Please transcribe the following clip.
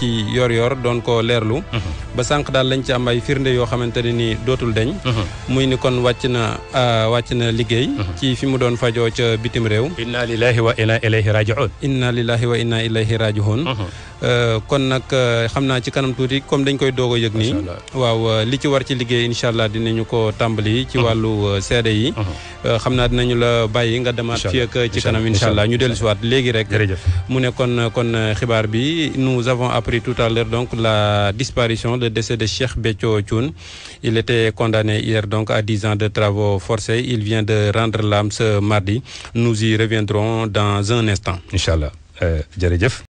ci yor-yor doon ko leerlu. ba sànq daal lañ ci am ay firnde yoo xamante ne ni dootul deñ muy ni kon wàcc na wàcc na liggéey. ci fi mu doon fajoo ca bitim réew. inna lillahi wa inna ilayhi raji'un. inna lillahi wa inna ilayhi raji'un. kon nag xam naa ci kanam tuuti comme dañ koy doog a yëg nii. waaw li ci war ci liggéey incha allah dinañu ko tàmbali. ci wàllu seede yi. xam naa dinañu la bàyyi nga demaat fii ak ci kanam incha allah ñu dellu si waat léegi rek. mu ne kon kon xibaar bi nous avons appris tout à l'heure donc la disparition le décès de Cheikh Béthio Thioune. il était condamné hier donc à 10 ans de travaux forcés il vient de rendre l'âme ce mardi nous y reviendrons dans un instant. incha allah jërëjëf.